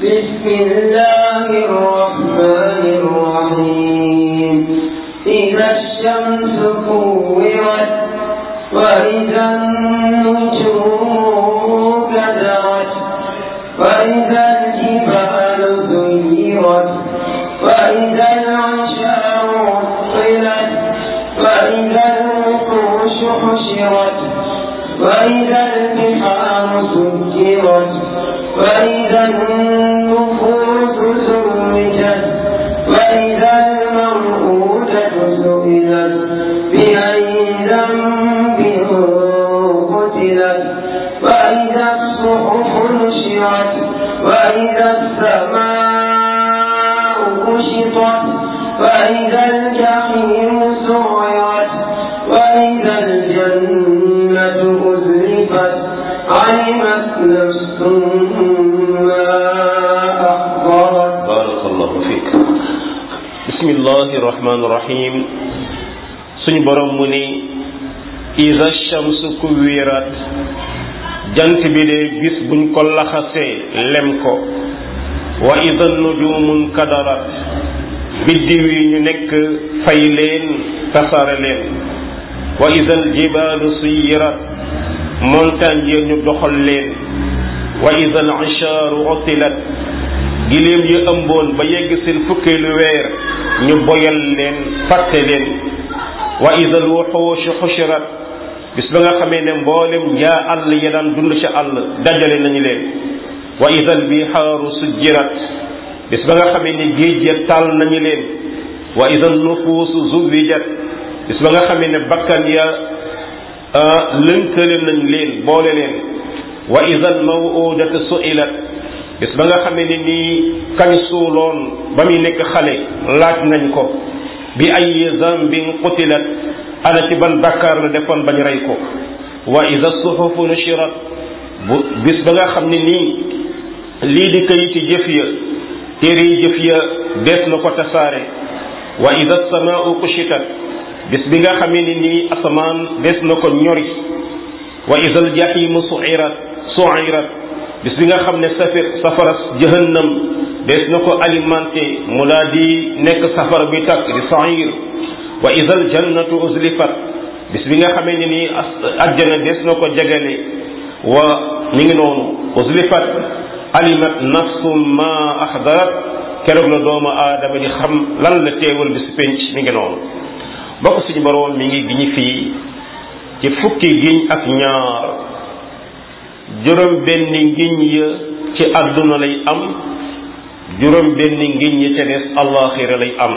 بسم الله الرحمن الرحيم إذا الشمس كورت وإذا النجوم كدرت وإذا الجبال سيرت وإذا العشار عطلت وإذا الوحوش حشرت وإذا البحار سجرت وإذا النفوس زوجت وإذا الموءودة سئلت بأي ذنب قتلت وإذا الصحف نشرت وإذا السماء كشطت وإذا الجحيم سعرت وإذا الجنة أزلفت علمت نفس ما أحضرت بارك الله فيك بسم الله الرحمن الرحيم suñu borom mu ni iza shamsu kuwirat jant bi de bis buñ ko laxasee lem ko wa iza nujumun kadarat biddiw yi ñu nekk fay leen tasaare leen wa iza aljibalu suyirat montagne yi ñu doxal leen wa iza al-ishaaru utilat giléem yi ëmboon ba yegg seen fukkeelu weer ñu boyal leen fàtte leen wa ida alwuxuushu xushirat bis ba nga xamee ne mboolem njaa àll ya daan dund ca àll dajale nañu leen wa ida albihaaru sujjirat bis ba nga xamee ne géej ya taal nañu leen wa ida nufuusu zuwijat bis ba nga xamee ne bakkan ya lënkale nañ leen boole leen wa ida almawudatu suilat bis ba nga xamee ne nii kañ suuloon ba muy nekk xale laaj nañ ko bi ay zambin qutilat ana ci ban bakkaar la defoon bañ rey ko wa ida suhufu nushirat bu bis ba nga xam ne nii lii di kayiti jëf ya téere yi jëf ya dees na ko tasaare wa ida samaau kushitat bis bi nga xamee ne nii asamaan dees na ko ñori wa ida aljahimu suirat suirat bis bi nga xam ne safir safara jahannam des na ko alimenté mu laa di nekk safara bi takk di sair wa ida aljannatu uzlifat bis bi nga xamee ne nii ajjana des na ko jagale wa mi ngi noonu uzlifat alimat nafsu ma ahdarat keroog la doomu aadama di xam lan la teewal bis penc mi ngi noonu bokk suñu boroom mi ngi giñi fii ci fukki giñ ak ñaar juróom benn ngiñ ya ci àdduna lay am juróom benn ngiñ ya ca des allaxira lay am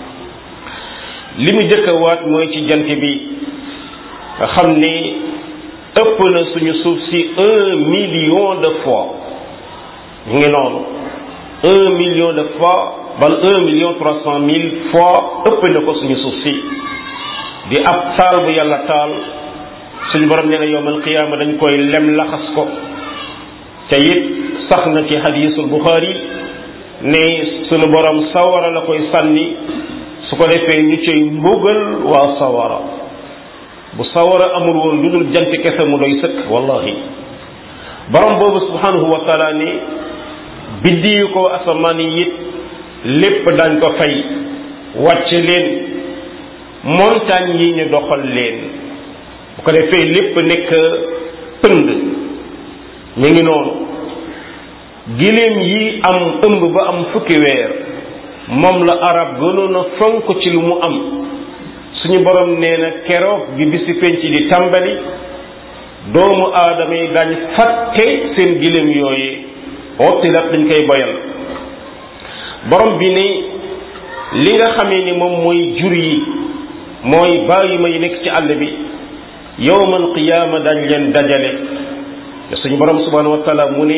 li mu jëkk a waat mooy ci jant bi nga xam ni ëpp na suñu suuf si un million de fois ñu ngi noonu un million de fois bal un million trois cent mille fois ëpp na ko suñu suuf si di ab taal bu yàlla taal suñu borom nee na yowmal qiyaama dañ koy lem laxas ko te it sax na ci hadisul buxaari ne suñu borom sawara la koy sànni su ko defee ñu cay mbugal waa sawara bu sawara amul woon lu dul jant kese mu doy sëkk wallahi borom boobu subhanahu wa taala ne biddiyu ko asamaan yi it lépp dañ ko fay wàcce leen montagne yi ñu doxal leen bu ko defee lépp nekk pënd mi ngi noonu giléem yi am ëmb ba am fukki weer moom la arab gënoon a fonk ci lu mu am suñu borom nee na keroog bi bisi penc di tàmbali doomu aadama yi dañ fàtte seen giléem yooyu ottilat dañ koy boyal borom bi ne li nga xamee ni moom mooy jur yi mooy bàyyi ma yi nekk ci àll bi yowmal qiyaama dañ leen dajale te suñu borom subhanahu wa taala mu ne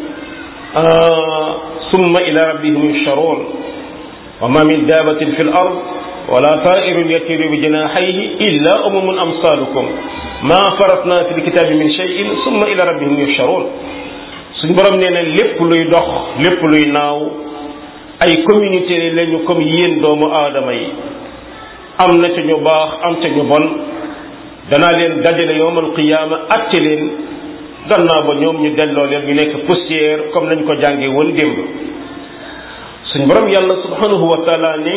summa ila rabbihim yusharoon wa ma min daabatin fi l ard wala taa'irun yatiru bi janaahayhi illa umamun amsalukum ma faratna fi lkitaabi min shay'in summa ila rabbihim yusharoon suñu borom nee na lépp luy dox lépp luy naaw ay communauté lañu comme yéen doomu aadama yi am na ca ñu baax am ca ñu bon danaa leen dajale yowmal qiyaama atte leen gannaaw ba ñoom ñu delloo leen ñu nekk poussière comme nañ ko jàngee woon démb suñ borom yàlla subhanahu wa taala ne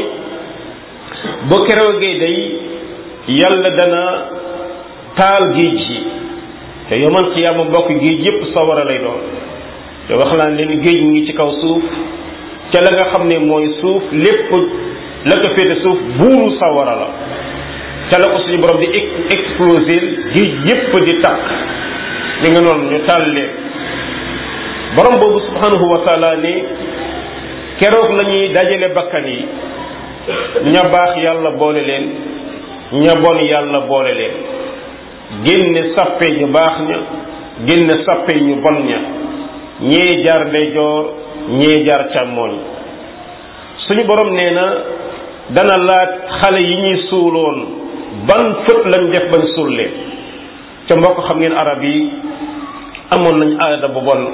boo keroogee day yàlla dana taal géej yi te yomal xiyaama mbokk géej yépp sawara lay doon te wax naa leen géej mu ngi ci kaw suuf ca la nga xam ne mooy suuf lépp la ko féete suuf buuru sawara la ca la ko suñu borom di exploser géej yépp di takk li nga noonu ñu taal leen borom boobu subhanahu wa taala ne keroog la ñuy dajale bakkan yi ña baax yàlla boole leen ña bon yàlla boole leen génne sappe ñu baax ña génne sappe ñu bon ña ñee jaar ndeyjoor ñee jaar càmmooñ suñu borom nee na dana laaj xale yi ñuy suuloon ban fët lañ def bañ suul leen ca mbokk xam ngeen arab yi amoon nañ aada bu bon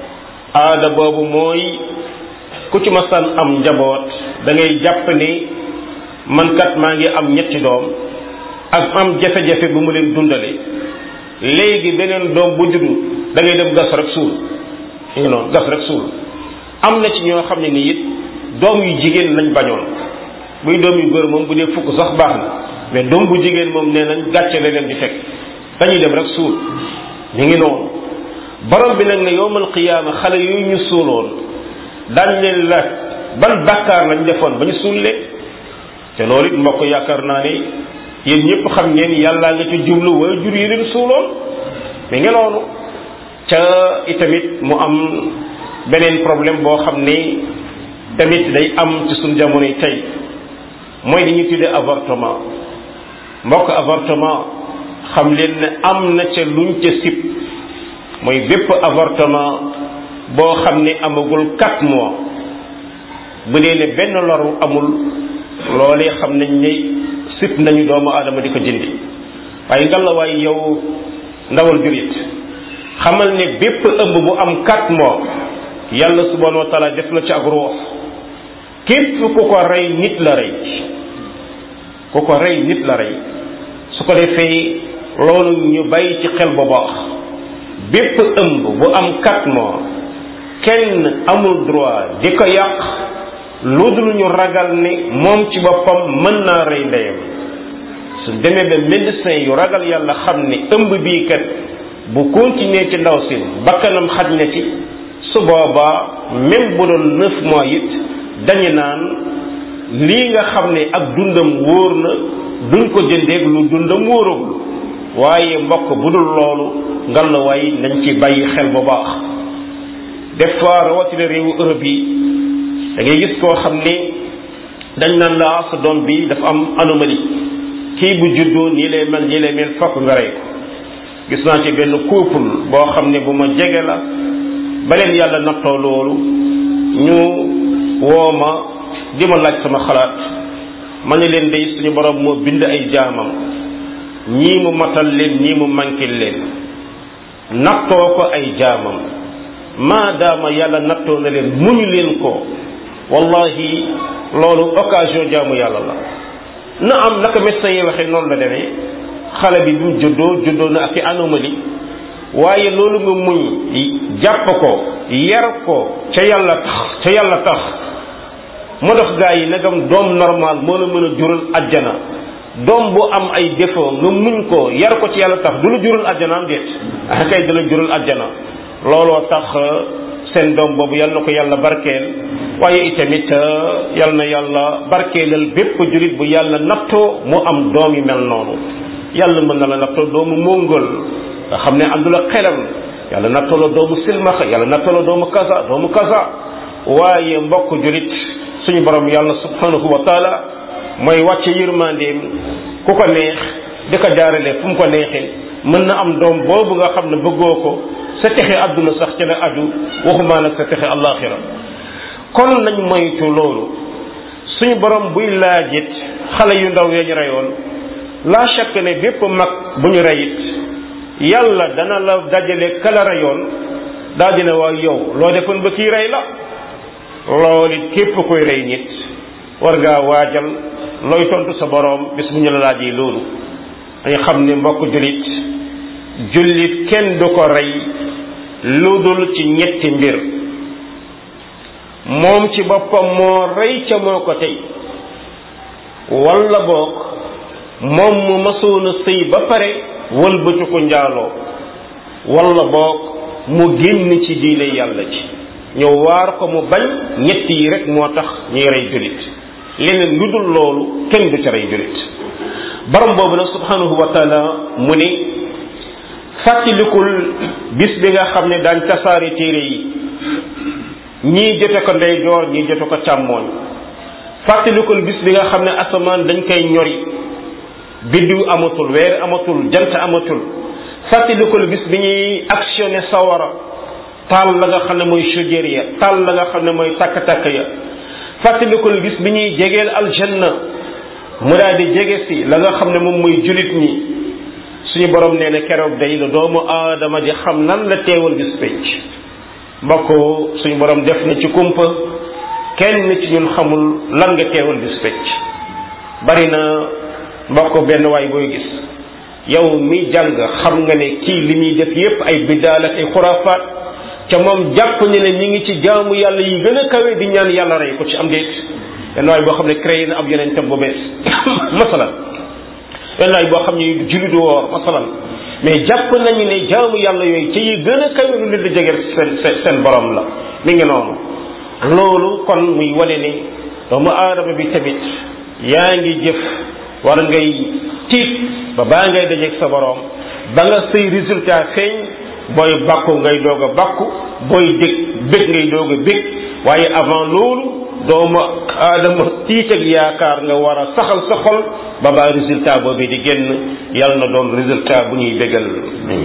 aada boobu mooy ku ci masaan am njaboot da ngay jàpp ni man kat maa ngi am ñetti doom ak am jafe-jafe bu mu leen dundale léegi beneen doom bu juddu da ngay dem gas rek suul you know gas rek suul am na ci ñoo xam ne ni it doom yu jigéen lañ bañoon buy doom yu góor moom bu dee fukk sax baax na mais doom bu jigéen moom nee nañ gàcce la leen di fekk dañuy dem rek suul ñu ngi noonu borom bi nag ne yowmal qiyaama xale yooyu ñu suuloon daañ leen laaj ban bàkkaar lañ defoon ba ñu suul leen te loolu it mbokk yaakaar naa ne yéen ñëpp xam ngeen yàllaa nga ci jublu way jur yi leen suuloon mais nga noonu ca itamit mu am beneen problème boo xam ne tamit day am ci suñ jamono yi tey mooy li ñuy tuddee avortement mbokk avortement xam leen ne am na ca luñ ca sib mooy bépp avortement boo xam ne amagul quatre mois bu dee ne benn loru amul loolee xam nañ ne sib nañu doomu aadama di ko jëndi waaye ngalawaay yow ndawal jurit xamal ne bépp ëmb bu am quatre mois yàlla subhanahu wa taala def na ci ak ruux képp ku ko rey nit la rey ku ko rey nit la rey su ko defee loolu ñu bàyyi ci xel bu baax bépp ëmb bu am quatre mois kenn amul droit di ko yàq lu dul ñu ragal ne moom ci boppam mën naa rey ndeyam su demee ba médecin yu ragal yàlla xam ne ëmb bii kat bu continuer ci ndaw si bakkanam xaj na ci su boobaa même bu doon neuf mois it dañu naan lii nga xam ne ak dundam wóor na duñ ko jëndeeg lu dundam wóoragul waaye mbokk bu dul loolu ngal la waay nañ ci bàyyi xel bu baax des fois rawatina réewu Europe yi da ngay gis koo xam ne dañ naan la sa doom bi dafa am anomalie kii bu juddoo nii lay mel nii lay mel fokk nga rey ko gis naa ci benn couple boo xam ne bu ma jege la ba leen yàlla nattoo loolu ñu woo ma di ma laaj sama xalaat ma ne leen day suñu borom moo bind ay jaamam ñii mu matal leen ñii mu mankil leen nattoo ko ay jaamam maadaama yàlla nattoo na leen muñu leen ko wallahi loolu occasion jaamu yàlla la na am naka médecin yi waxee noonu la demee xale bi bi mu juddoo juddoo na ak i anomalie waaye loolu nga muñ jàpp ko yar ko ca yàlla tax ca yàlla tax moo tax gaa yi nagam doom normal moo la mën a jural ajjana doom bu am ay défaut nga muñ ko yar ko ci yàlla tax du la jural ajjana am déet ah kay du la jural ajjana looloo tax seen doom boobu yal na ko yàlla barkeel waaye itamit yal na yàlla barkeelal bépp julit bu yàlla nattoo mu am doom yi mel noonu yàlla mën na la nattoo doomu mongol nga xam ne àndul ak xelam yàlla nattoo la doomu silmaxa yàlla nattoo la doomu kasa doomu kasa waaye mbokk julit suñu borom yàlla subhanahu wa taala mooy wàcce yërmandeem ku ko neex di ko jaarale fu mu ko neexee mën na am doom boobu nga xam ne bëggoo ko sa texe àdduna sax ci la aju waxumaa nag sa texe àllaaxira kon nañ moytu loolu suñu borom buy laajit xale yu ndaw ya ñu reyoon la chaque ne bépp mag bu ñu reyit yàlla dana la dajale kala reyoon daa dina waa yow loo defoon ba kii rey la loolu it képp koy rey nit war ngaa waajal looy tontu sa borom bis bu ñu la laajee loolu dañu xam ne mbokk jullit jullit kenn du ko rey lu dul ci ñetti mbir moom ci boppam moo rey ca moo ko tey walla boog moom mu masoona sëy ba pare wëlbatu ko njaaloo walla boog mu génn ci diine yàlla ci ñëw waar ko mu bañ ñett yi rek moo tax ñuy rey jullit leneen lu dul loolu kenn du ca rey jullit borom boobu nag subhanahu wa taala mu ni fàttalikul bis bi nga xam ne daañ tasaare téere yi ñii jote ko ndeyjoor ñii jote ko càmmooñ fàttalikul bis bi nga xam ne asamaan dañ koy ñori biddiw amatul weer amatul jant amatul fàttalikul bis bi ñuy actionné sawara taal la nga xam ne mooy chaudière ya taal la nga xam ne mooy takk-takk ya fàttalikul bis bi ñuy jegeel aljanna mu daal di jege si la nga xam ne moom mooy julit ñi suñu borom nee na keroog day la doomu aadama di xam nan la teewal bis penc mbokk suñu borom def na ci kumpa kenn ci ñun xamul lan nga teewal bis penc bari na mbokk benn waay booy gis yow mi jàng xam nga ne kii li muy def yépp ay biddaal ak ay xuraafaat ca moom jàpp ne ne ñi ngi ci jaamu yàlla yi gën a kawe di ñaan yàlla rey ko ci am déet benn waay boo xam ne créé na ab yonentam bu bees masalan benn waay boo xam ne julli du woor masalan mais jàpp nañu ne jaamu yàlla yooyu ci yi gën a kawe lu leen di jegeel seen seen borom la mi ngi noonu loolu kon muy wane ne doomu aadama bi tamit yaa ngi jëf war ngay tiit ba baa ngay dajeeg sa borom ba nga say résultat feeñ booy bàkku ngay doog a bàkku booy dég bég ngay doog a bég waaye avant loolu doomu aadama tiit ak yaakaar nga war a saxal sa xol ba baa résultat boobu di génn yàlla na doon résultat bu ñuy bégal nañu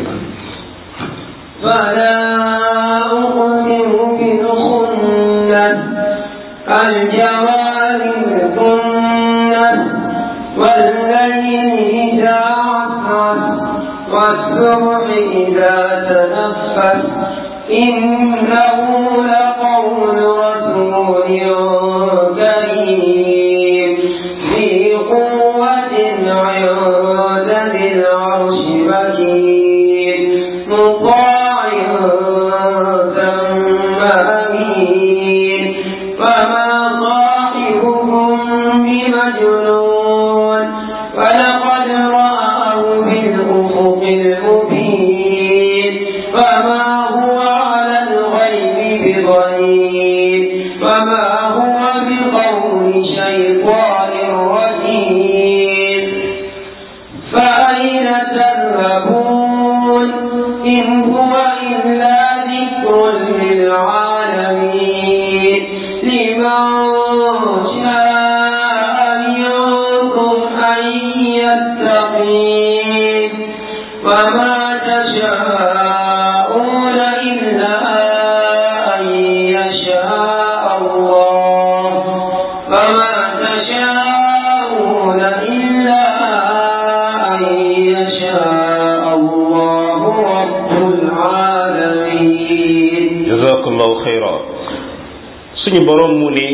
فلا أقسم بالخنس الجوار الكنس والليل إذا عسعس والصبح إذا تنفس إنه لقول رسول كريم ذي قوة عند ذي العرش مكين مطاع ثم أمين فما صاحبكم بمجنون ولقد رآه بالأفق المبين فما هو على الغيب بضنين فما هو بقول شيطان رجيم فأين تذهبون إن هو إلا ذكر للعالمين لمن شاء منكم أن يتقين وما تشاءون إلا أن يشاء الله وما تشاءون إلا أن يشاء الله رب العالمين jazakallahu xayra suñu borom mu ne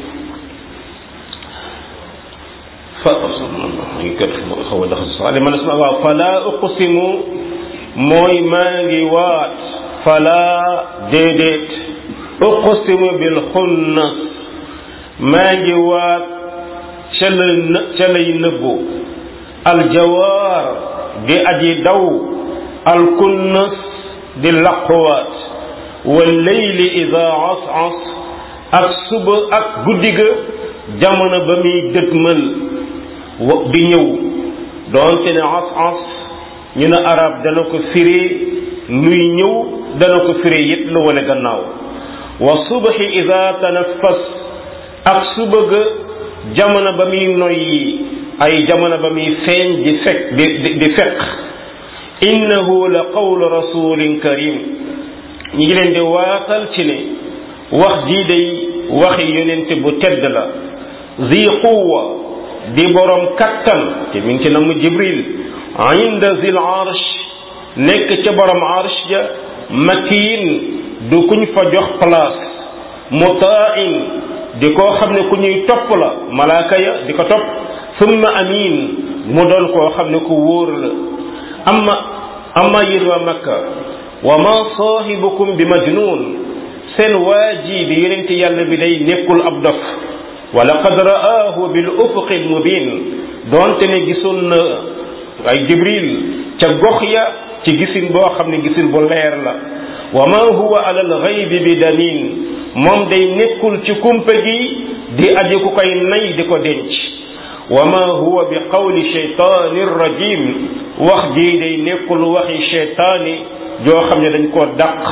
fa ngi kat xaw a dax saale man sama waaw fala uqsimu mooy maa ngi waat fala déedéet uqsimu bil xunnas maa ngi waat ca la në ca lay nëbbu aljawaar di aji daw alkunnas di laquwaat walleyli ida as-as ak suba ak guddi ga jamono ba muy dëtmal wa di ñëw doonte ne as-as ñu ne arab dana ko firi luy ñëw dana ko firi it lu wane gannaaw wa subhi ida tanaffas ak suba ga jamono ba muy noyyi ay jamono ba muy feeñ di fekk di di di fekk innahu la qawlu rasulin karim ñi ngi leen di waatal ci ne wax jii day waxi yonente bu tedd la zi quwa di borom kattan te mi ngi ci namm jibril inda zil arsh nekk ca borom arsh ja makiin du kuñ fa jox place mutain di koo xam ne ku ñuy topp la malaaka ya di ko topp summa amin mu doon koo xam ne ku wóor la amma amma yéen waa makka wa ma saahibukum bi majnun seen waaji bi yonente yàlla bi day nekkul ab dof wa laqad ra'aahu bil ufuqi al mubin doonte ne gisoon na ay jibril ca gox ya ci gisin boo xam ne gisin bu leer la wa ma huwa ala al ghaybi bi damin moom day nekkul ci kumpa gi di aji ku koy nay di ko denc wa ma huwa bi qawli shaytaani rajim wax jii day nekkul waxi shaytaani joo xam ne dañ koo dàq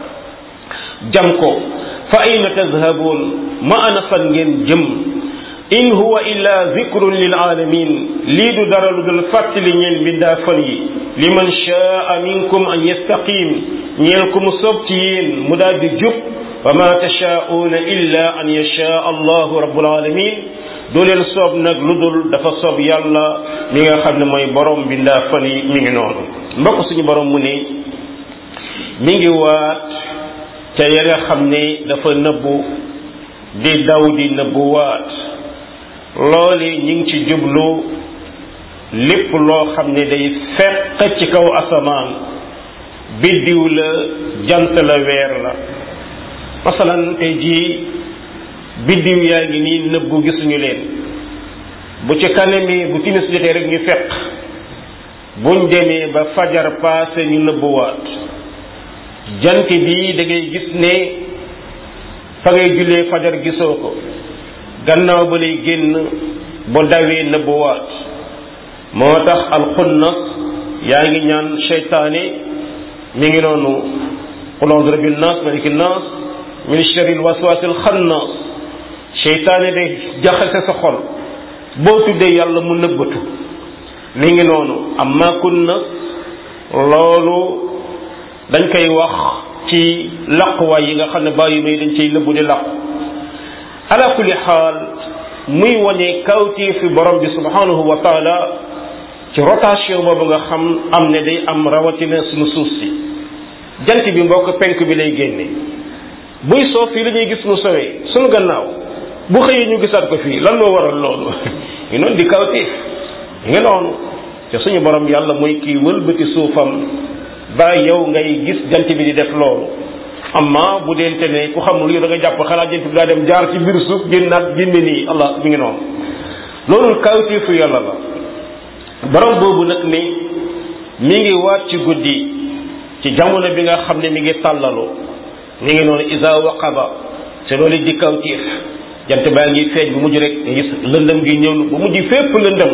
jam ko fa ayna tazhabuun ma ana fan ngeen jëm in huwa illa zikrun lil alamin lii du dara lu dul fàttali ñeen bindaa fan yi liman shaa minkum an yastaqim ñeel ku mu soob ci yéen mu daal di jub wa ma tashaa'uuna illa an yashaa allahu rabbul alamin doo leen soob nag lu dul dafa soob yàlla mi nga xam ne mooy borom bindaa fan yi mi ngi noonu mbokk suñu borom mu ne mi ngi waat ca ya nga xam ne dafa nëbbu di daw di nëbbu waat loole ñi ngi ci jublu lépp loo xam ne day fekk ci kaw asamaan biddiw la jant la weer la masalan tey jii biddiw yaa ngi nii nëbbu gisuñu leen bu ci kanamee bu timis jotee rek ñu fekk buñ demee ba fajar paase ñu nëbbuwaat jant bi da ngay gis ne fa ngay jullee fajar gisoo ko gannaaw ba lay génn bu dawee nëbbuwaat moo tax alxunnas yaa ngi ñaan seytaane mi ngi noonu qul a'udhu bi rabbin nas maliki nas min sharril waswasil xannas seytaane day jaxase sa xol boo tuddee yàlla mu nëbbatu mi ngi noonu amma kunnas loolu dañ koy wax ci laquwaay yi nga xam ne bàyyi may dañ cay nëbbu di laqu ala kulli xaal muy wane kawtii fi borom bi subhanahu wa taala ci rotation boobu nga xam am ne day am rawatina suñu suuf si jant bi mbokk penk bi lay génne buy soo fii la ñuy gis mu sowee suñu gannaaw bu xëyee ñu gisaat ko fii lan moo waral loolu ñu noonu di kawtiif nga noonu te suñu borom yàlla mooy kii wëlbati suufam ba yow ngay gis jant bi di def loolu amma bu deente ne ku xamul yow da nga jàpp xalaat jant bi daa dem jaar ci biir suuf génnaat génne nii allah mi ngi noonu loolu kawtiifu yàlla la borom boobu nag ni mi ngi waat ci guddi ci jamono bi nga xam ne mi ngi tàllalu mi ngi noonu isa waqaba te loolu di kawtiif jant baa ngi feeñ bu mujj rek nga gis lëndëm gi ñëw bu mujj fépp lëndëm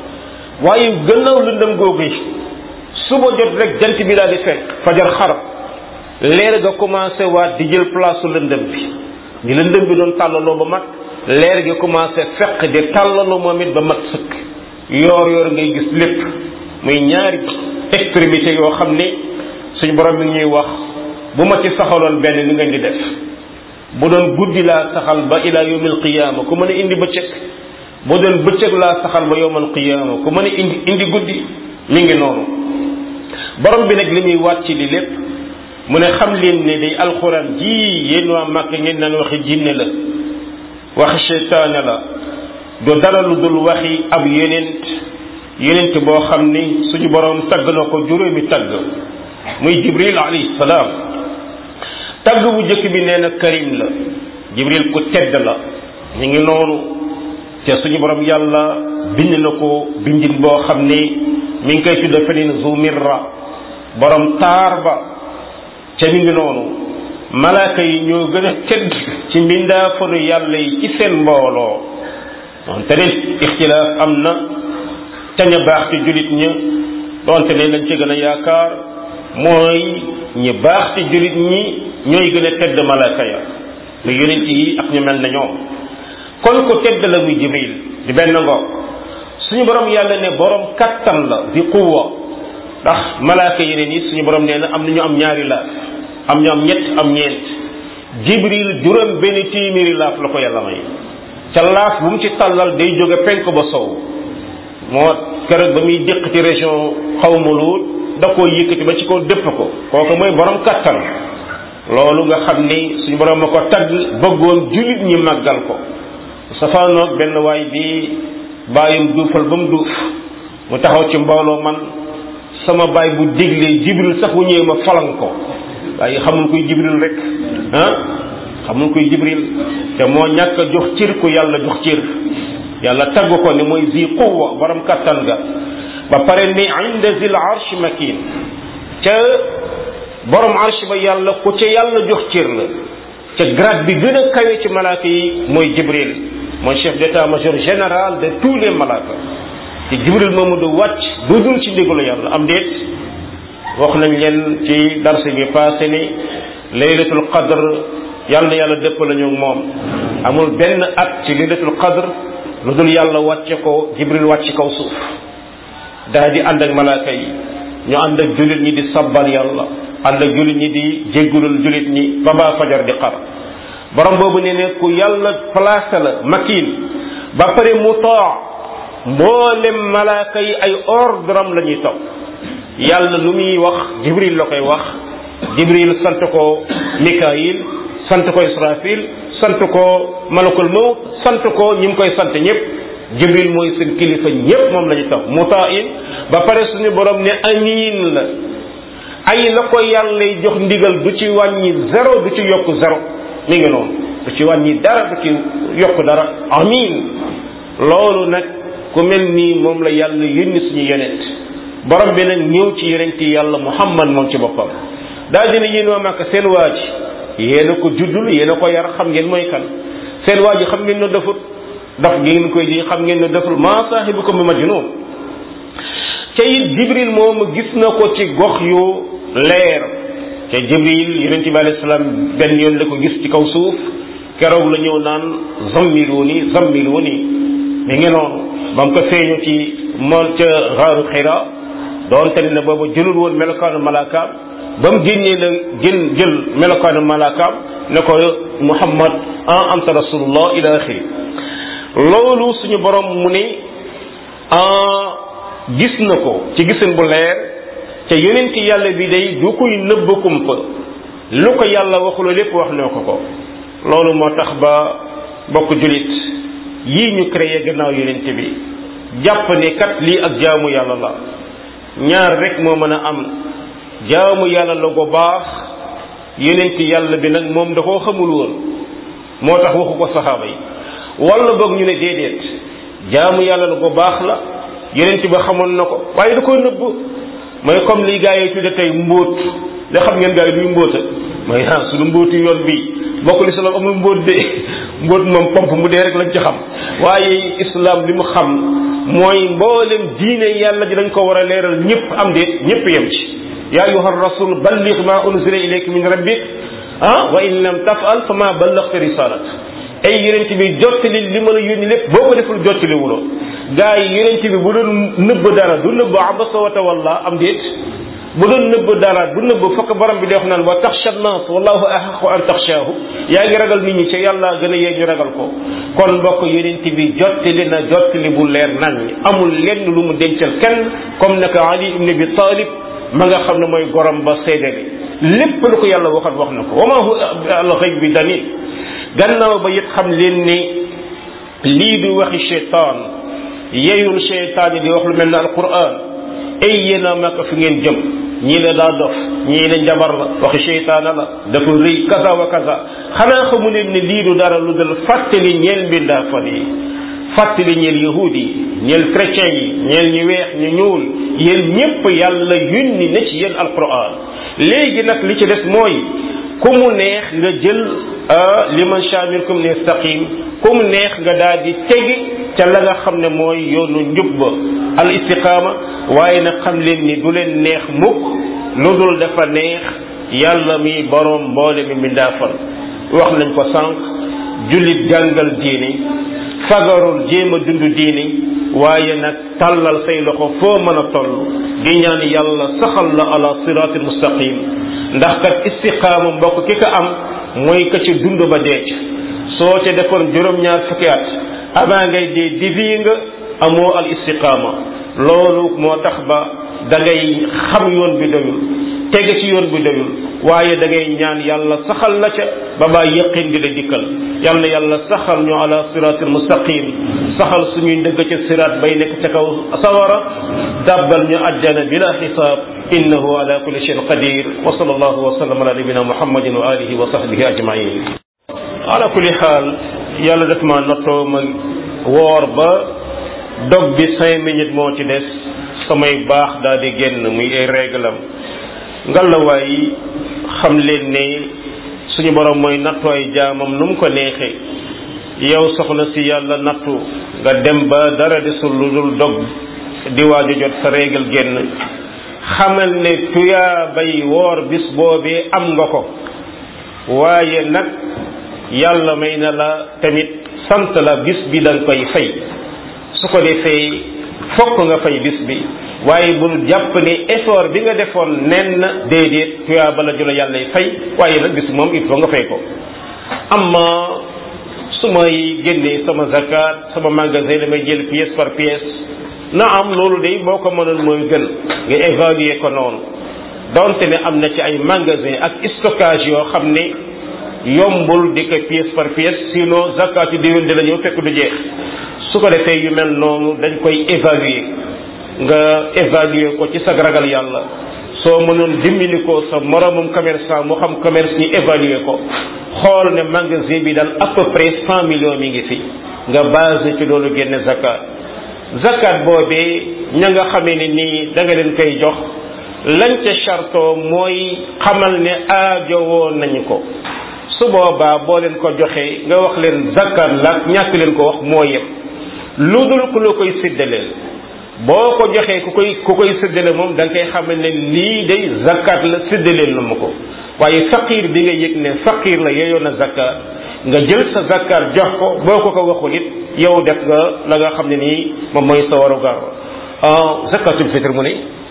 waaye gannaaw lëndëm googu suba jot rek jant bi daal di fekk fajar xarab leer ga commencé waat di jël place su lëndëm bi ni lëndëm bi doon tàllaloo ba mat leer gi commencé fekk di tàllaloo moom it ba mat sëkk yoor yoor ngay gis lépp muy ñaari extrémité yoo xam ne suñu borom mi ngi ñuy wax bu ma ci saxaloon benn ni ngeen di def bu doon guddi laa saxal ba ila yawmil qiyaama ku mën a indi bëccëg bu doon bëccëg laa saxal ba yawmal qiyaama ku mën a indi indi guddi mi ngi noonu borom bi nag li muy waat ci li lépp mu ne xam leen ne day alxuraan ji yéen waa màkk ngeen naan waxi jinne la waxi seytaane la du dara lu dul waxi ab yenent yenent boo xam ni suñu borom tagg na ko juróomi tagg muy jibril alayhi salaam tagg bu njëkk bi nee na karim la jibril ku tedd la ñu ngi noonu te suñu borom yàlla bind na ko bindin boo xam ni mi ngi koy tudda feneen zumirra borom taar ba ca mi ngi noonu malaaka yi ñoo gën a tedd ci mbindaafanu yàlla yi ci seen mbooloo donte ne ixtilaaf am na ca ña baax ci julit ña donte ne lañ ci gën a yaakaar mooy ñi baax ci julit ñi ñooy gën a tedd malaaka ya lu yonent yi ak ñu mel na ñoom kon ko tedd la muy jibril di benn ngoog suñu borom yàlla ne borom kattan la di quwwa ndax malaaka yeneen yi suñu borom nee na am na ñu am ñaari laaf am ñu am ñett am ñeent jibril juróom benn téeméeri laaf la ko yàlla may ca laaf bu mu ci tàllal day jóge penk ba sow moo keroog ba muy déq ci région xawma Luut da koo yëkkati ba ci kaw dëpp ko kooku mooy borom kattan loolu nga xam ni suñu borom ma ko tagg bëggoon jullit ñi màggal ko safaanoog benn waay bi bàyyum duufal ba mu duuf mu taxaw ci mbooloo man sama baay bu déglee jibril sax bu ñëwee ma falan ko waaye xamul kuy jibril rek ah xamul kuy jibril te moo ñàkk a jox cër ku yàlla jox cër yàlla tagg ko ne mooy zi quwwa borom kattan ga ba pare ni inda zil arsh makin ca borom arsh ba yàlla ku ca yàlla jox cër la ca grade bi gën a kawe ci malaaka yi mooy jibril mooy chef d'état-major général de tous les malaaka te jibril moomu du wàcc du dul ci ndigalu yàlla am déet wax nañ leen ci darse bi passé ni laylatul qadr yàlla na yàlla dëpp la ñu moom amul benn at ci laylatul qadr lu dul yàlla wàcce ko jibril wàcc kaw suuf daal di ànd ak malaaka yi ñu ànd ak jullit ñi di sabbal yàlla ànd ak jullit ñi di jéggulul jullit ñi ba baa fajar di xar borom boobu ne ne ku yàlla placé la makin ba pare mu too mboolem malaaka yi ay ordre am la ñuy topp yàlla lu muy wax jibril la koy wax jibril sant ko mikail sant ko israfil sant ko malakul mawt sant ko ñi mu koy sant ñëpp jibril mooy seen kilifa ñëpp moom la ñu topp mutain ba pare suñu borom ne amin la ay la ko yàlla jox ndigal du ci wàññi zéro du ci yokk zéro mi ngi noonu du ci wàññi dara du ci yokk dara amin loolu nag ku mel nii moom la yàlla yónni suñu yonent borom bi nag ñëw ci yonent yàlla muhammad moom ci boppam daal dina yéen waa Màkka seen waa ji yéen a ko juddul yéen a ko yar xam ngeen mooy kan seen waa ji xam ngeen ne defut daf ngeen koy di xam ngeen ne deful maa saahibukum bi majnun te it jibril moom gis na ko ci gox yu leer te jibril yonent bi alayhi salaam benn yoon la ko gis ci kaw suuf keroog la ñëw naan zammiluni zammiluni mi ngi noonu ba mu ko feeñu ci mool ca xaaru xira doonte ne boobu jëlul woon melokaanu malaakaam ba mu génnee la gën jël melokaanu malaakaam ne ko muhammad an anta rasulullah ila axiri loolu suñu borom mu ne gis na ko ci gisin bu leer te yonent yàlla bi day du koy nëbb kumpa lu ko yàlla waxuloo lépp wax na ko ko loolu moo tax ba bokk julit yii ñu créé gannaaw yonent bi jàpp ne kat lii ak jaamu yàlla la ñaar rek moo mën a am jaamu yàlla la ko baax yonent yàlla bi nag moom da koo xamul woon moo tax waxu ko saxaaba yi wala boog ñu ne déedéet jaamu yàlla la ko baax la yonent ba xamoon na ko waaye da koo nëbb mooy comme li gaa yi tudde tey mbóot da xam ngeen gaa yi duy mbóota mooy ah suñu mbóotu yoon bi bokkul islam amul mbóot de mbóot moom pomp mu dee rek lañ ci xam waaye islam li mu xam mooy mboolem diine yàlla ji dañ ko war a leeral ñëpp am déet ñëpp yem ci yaa ayuha rasul balligh ma unzila ilayka min rabbik ah wa in lam tafal fa ma ballaghta risalat ay yonent bi jottali li ma la yónni lépp boo ko deful jottali wuloo gaa yi yonent bi bu doon nëbb dara du nëbb abasa wa tawalla am déet bu doon nëbb dara du nëbb fokk borom bi di wax naan wa taxsha nas wallahu ahaqu an taxshaahu yaa ngi ragal nit ñi ca yàlla gën a yee ñu ragal ko kon mbokk yonent bi jottali na jottali bu leer nañ amul lenn lu mu dencal kenn comme naka ali ibn abi talib ma nga xam ne mooy gorom ba seedale lépp lu ko yàlla waxat wax na ko wa ma huwa al ghayb bi danin gannaaw ba it xam leen ni lii du waxi cheytaan yeyul cheytaan yi di wax lu mel ne alquran ay yéen a màkk fi ngeen jëm ñii la daa dof ñii la njabar la waxi cheytaana la dafa rëy kaza wa kaza xanaa xamu leen ne lii du dara lu dul fàttali ñeel mbindaafan yi fàttali ñeel yahud yi ñeel chrétien yi ñeel ñu weex ñu ñuul yéen ñépp yàlla yónni na ci yéen alquran léegi nag li ci des mooy ku mu neex nga jël liman sha minkum ne istaqim ku mu neex nga daal di tegi ca la nga xam ne mooy yoonu njub ba al istiqaama waaye nag xam leen ni du leen neex mukk lu dul dafa neex yàlla mi boroom mboole mi mbindaafal wax nañ ko sànq jullit jàngal diini fagarul jéem a dund diini waaye nag tàllal say loxo foo mën a toll di ñaan yàlla saxal la ala siraatil mustaqim ndax kat istiqaama mbokk ki ko am mooy ka ci dund ba deec soo ca defoon juróom-ñaar fukki at avant ngay dee divi nga amoo al istiqaama loolu moo tax ba da ngay xam yoon bi doyul tege ci yoon bu doyul waaye da ngay ñaan yàlla saxal la ca ba baa yëqin di la dikkal yal na yàlla saxal ñu ala siratil mustaqim saxal suñuy ndëgg ca siraat bay nekk ca kaw sawara dàbbal ñu ajjana bila xisaab innahu ala kulli shay'in qadir wa sallallahu wa sallam ala nabina muhammadin wa alihi wa sahbihi ajmain ala kulli xaal yàlla def ma nottoo ma woor ba dog bi cinq minutes moo ci des samay baax daal di génn muy ay réglam ngalawaay xam leen ne suñu borom mooy nattu ay jaamam nu mu ko neexee yow soxna si yàlla nattu nga dem ba dara desul lu dul dog di waaju jot sa régal génn xamal ne tuyaa bay woor bis boobee am nga ko waaye nag yàlla may na la tamit sant la bis bi da nga koy fay su ko defee fokk nga fay bis bi waaye bul jàpp ne effort bi nga defoon nen na déedéet tuyaa bala jula yàlla fay waaye nag bis moom il faut nga fay ko amma su may génnee sama zakat sama magasin damay jël pièce par pièce na am loolu de boo ko mënoon mooy gën nga évaluer ko noonu donte ne am na ci ay magasin ak stockage yoo xam ne yombul di ko pièce par pièce sinon zakat yu déwén dina ñëw fekk du jeex su ko defee yu mel noonu dañ koy évaluer nga évaluer ko ci sa ragal yàlla soo mënoon dimbali ko sa moromum commerçant mu xam commerce ñu évaluer ko xool ne magasin bi daal à peu près cent millions mi ngi fi nga basé ci loolu génne zakat zakat boobee ña nga xamee ne nii da nga leen koy jox lañ ca charto mooy xamal ne aajowoo nañu ko su boobaa boo leen ko joxee nga wax leen zakat la ñàkk leen ko wax moo yem lu dul ku la koy séddaleel boo ko joxee ku koy ku koy séddale moom da nga koy xamal ne lii day zakat la séddaleel na ma ko waaye faqir bi nga yëg ne faqir la yeyoon na zakat nga jël sa zakat jox ko boo ko ko waxul it yow def nga la nga xam ne nii moom mooy sa waru gar zakatul fitr mu ne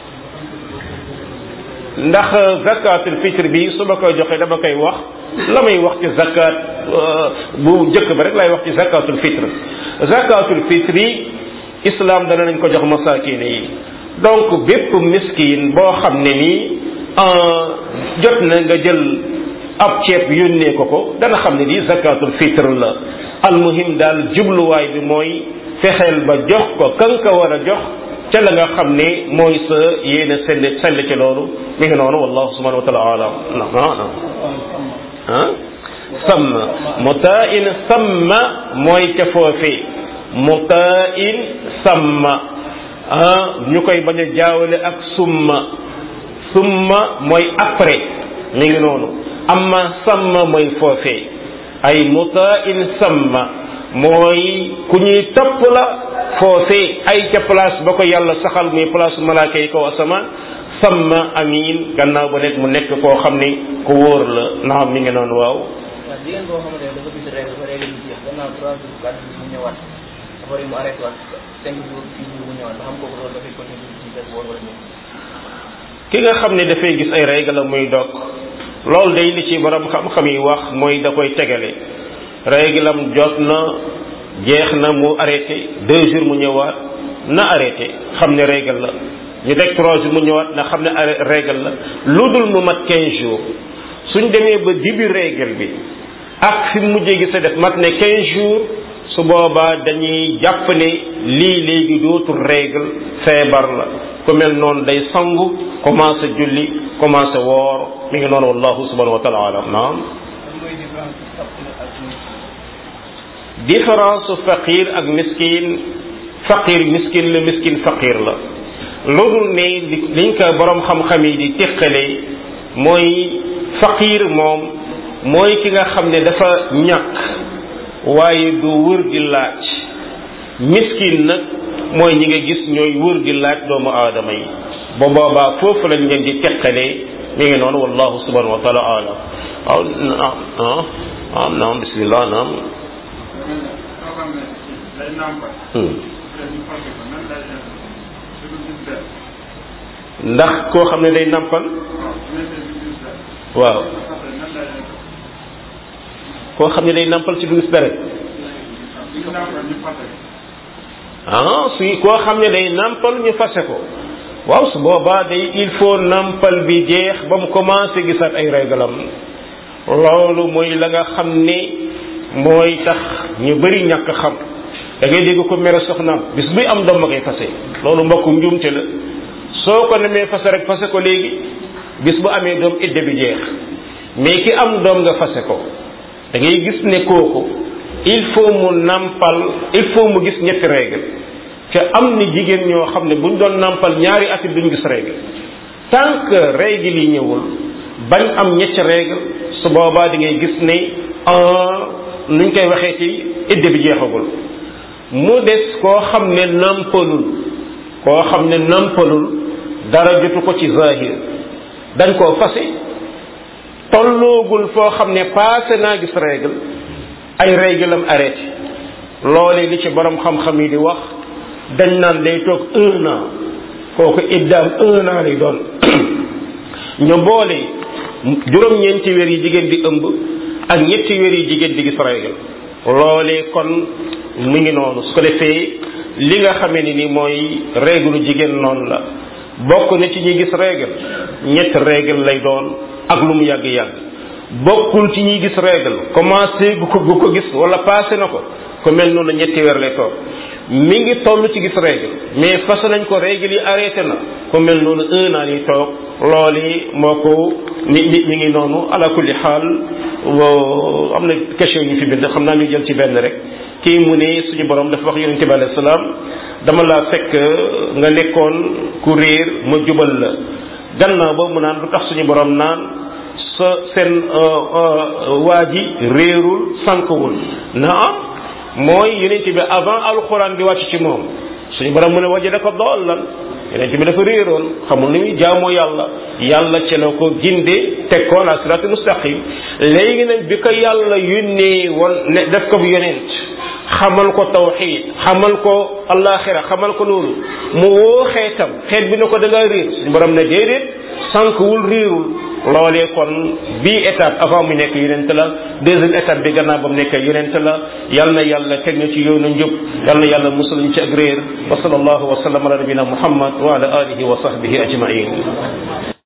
ndax zakatul fitr bi su ma koy joxee dama koy wax la may wax ci zakat bu njëkk ba rek lay wax ci zakatul fitr zakatul fitr yi islam dana nañ ko jox masakine yi donc bépp miskin boo xam ne nii jot na nga jël ab ceeb yónnee ko ko dana xam ne lii zakatul fitr la almuhim daal jubluwaay bi mooy fexeel ba jox ko kan ka war a jox ca la nga xam ne mooy sa yéene sell sell ci loolu mi ngi noonu wallahu subhanahu wa taala alam na ah samma mutain samma mooy ca foofee mutain samma ah ñu koy bañ a jaawale ak summa summa mooy après mi ngi noonu amma samma mooy foofee ay mutain samma mooy ku ñuy topp la foofee ay ca place ba ko yàlla saxal muy place malaaka yi kaw asamaan samma amin gannaaw ba nekk mu nekk koo xam ni ku wóor la naam mi ngi noonu waaw waaw jigéen boo xamante ne dafa gis règle ba règle bi jeex gannaaw trois jours quatre jours mu ñëwaat après mu arrêté waat cinq jours six jours mu ñëwaat ba xam kooku loolu dafay continuer ci des woor wala ñëw ki nga xam ne dafay gis ay règle muy dog loolu day li ci borom xam-xam yi wax mooy da koy tegale règle am jot na jeex na mu arrêté deux jours mu ñëwaat na arrêté xam ne règle la ñu teg trois jours mu ñëwaat na xam ne règle la lu dul mu mat quinze jours suñ demee ba début règle bi ak fi mujjee gi sa def mat ne quinze jours su boobaa dañuy jàpp ne lii léegi dootul règle feebar la ku mel noonu day sangu commencé julli commencé woor mi ngi noonu wallahu subhanahu wa taala alam naam différence su faqir ak miskin faqir miskin la miskin faqir la loolu ne liñ ko borom xam-xam yi di teqale mooy faqir moom mooy ki nga xam ne dafa ñàkk waaye du wër di laaj miskin nag mooy ñi nga gis ñooy wër di laaj doomu aadama yi ba boobaa foofu lañ leen di teqalee mi ngi noonu wallahu subhanahu wa taala alam waaw naam naam naam bismillah naam ndax koo xam ne day nampal waaw koo xam ne day nampal ci du gis deret ah suy koo xam ne day nampal ñu fase ko waaw su boobaa day il faut nampal bi jeex ba mu commencé gisaat ay réglam loolu mooy la nga xam ne mooy tax ñu bëri ñàkk xam da ngay dégg ko mere soxnaam bis buy am doom ma koy fase loolu mbokk njuumte la soo ko nemee fase rek fase ko léegi bis bu amee doom idde bi jeex mais ki am doom nga fase ko da ngay gis ne kooku il faut mu nampal il faut mu gis ñetti règle te am ni jigéen ñoo xam ne buñ doon nampal ñaari at duñ gis règle tant que règle yi ñëwul bañ am ñetti règle su boobaa di ngay gis ne nuñ koy waxee ci idde bi jeexagul mu des koo xam ne nampalul koo xam ne nampalul dara jotu ko ci zahir dañ koo fase tolloogul foo xam ne passé naa gis règle ay règle am arrêté loole li ci borom xam-xam yi di wax dañ naan day toog un an kooku iddaam un an lay doon ñu boole juróom-ñeenti weer yi jigéen di ëmb ak ñetti weer yi jigéen di gis règle loolee kon mu ngi noonu su ko defee li nga xamee ni ni mooy règle jigéen noonu la bokk na ci ñi gis règle ñetti règle lay doon ak lu mu yàgg-yàgg bokkul ci ñi gis règle commencé gu ko gu ko gis wala passé na ko ku mel noonu ñetti weer lay toog mi ngi toll ci gis règle mais fas nañ ko règle yi arrêté na ku mel noonu un an yi toog loolu moo ko mi mi mi ngi noonu ala kulli xaal am na question yi fi bind xam naa ñu jël ci benn rek kii mu ne suñu borom dafa wax yonente bi alayhi salaam dama laa fekk nga nekkoon ku réer ma jubal la gannaaw ba mu naan lu tax suñu borom naan sa seen waa ji réerul sànkwul na am mooy yonente bi avant alxuraan di wàcc ci moom suñu borom mu ne waje da ko dool lan yonente bi dafa réeroon xamul ni muy jaamoo yàlla yàlla ci la ko ginde teg ko la siraatul mustaqim léegi nag bi ko yàlla yónnee woon ne def ko bu yonent xamal ko tawxid xamal ko alaxira xamal ko loolu mu woo xeetam xeet bi ne ko da ngaa réer suñu borom ne déedéet sànq wul réerul loolee kon bii étape avant mu nekk yonent la deuxième étape bi gannaaw ba mu nekk yonent la yal na yàlla teg ñu ci yoonu njub yal na yàlla musal ñu ci ak réer wa sallallahu wa sallam ala nabina muhammad wa ala alihi wa sahbihi ajmain